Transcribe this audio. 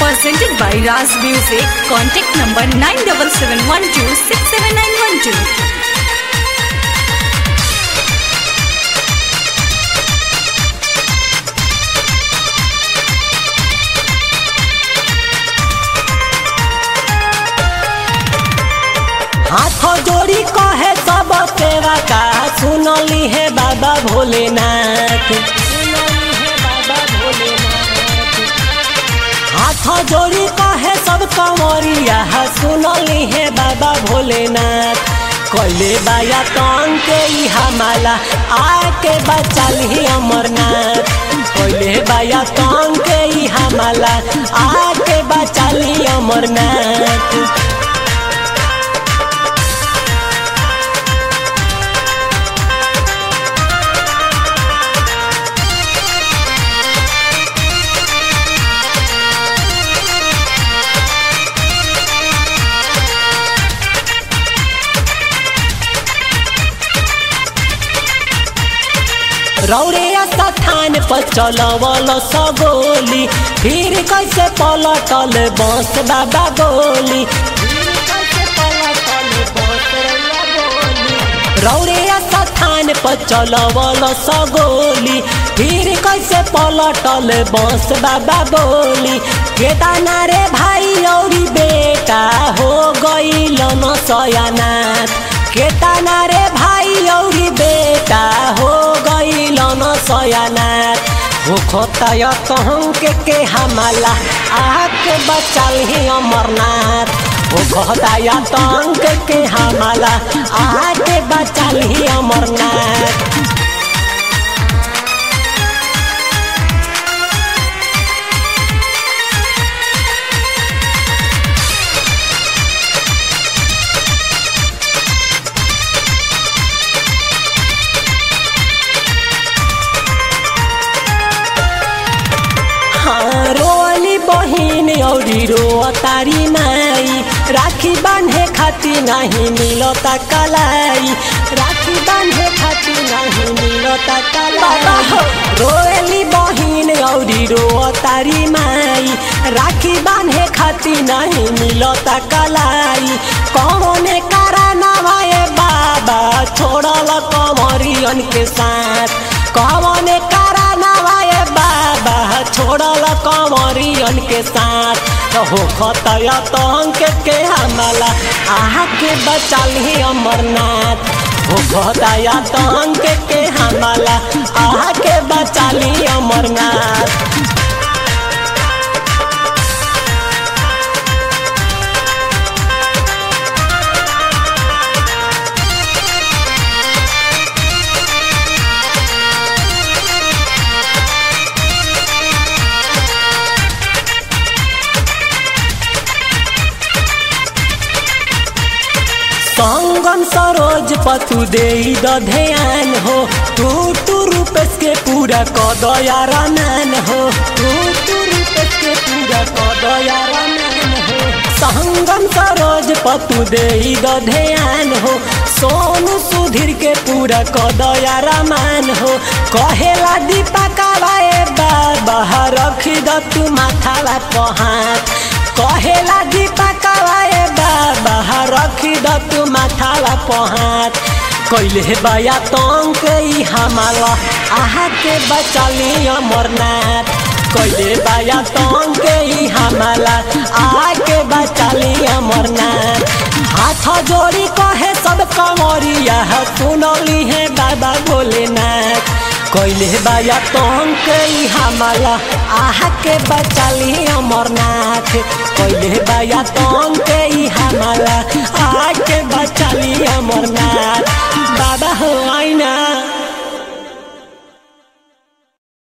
Presented by Raz Music. Contact number 9771267912. हाथ जोड़ी कहे सब सेवा का सुनली है बाबा भोलेनाथ सुनली है बाबा भोलेनाथ हाथ जोड़ी कहे सब कंवरिया सुनली है बाबा भोलेनाथ कैले बाया तन के ई हमाला आके बचाली अमरनाथ कैले बाया तन के ई हमाला आके बचाली अमरनाथ रौरे स्थान पर चलवल सगोली फिर कैसे पलटल बस बाबा बोली फिर कैसे पलटल बस रउआ बोली। रौरे स्थान पर चलवल सगोली फिर कैसे पलटल बस बाबा बोली केदाना रे भाई औरी बेटा हो गईल न सयानाथ केताना रे भाई औरी बेटा हो गईल न सयानाथ हो खोताय कहूँ के के हमाला आके बचल ही अमरनाथ हो खोताय तंग के के हमाला आके बचल ही अमरनाथ हाँ, रोली बहिन औरी रो तारी माई राखी बांधे खाती नहीं मिलता कलाई राखी बांधे खाती नहीं मिलता कलाई रोली बहिन औरी रो तारी माई राखी बांधे खाती नहीं मिलता कलाई कौन कारनामा ए बाबा छोड़ल कमरियन के साथ कौन कारनामा ए बाबा छोड़ल कंवरियन के साथ हो खतया तंग के हमला आहा के बचाली अमरनाथ हो खतया तंग के हमला आहा के बचाली अमरनाथ संगम सरोज पतु दे द ध्यान हो तू तू रूपेश के पूरा कदया रमान हो तू तू रूपेश के पूरा कदया रमान हो संगम सरोज पतु दे द ध्यान हो सोनू सुधीर के पूरा कदया रमान हो कहेला दीपा कावाए बाबा रखी द तू माथावा पहात कहेला दीपा कावाए बाबा रखी द तू माथावा पहात कैले बया तंग ई हमाला आहा के बचली अमरनाथ कैले बया तंग ई हमाला आहा के बचली अमरनाथ हाथ जोड़ी कहे सब कंवरिया सुनली है बाबा भोलेनाथ कैले बाया तंग ई हमाला आहा के बचली अमरनाथ कैले बाया तंग ई हमाला आहा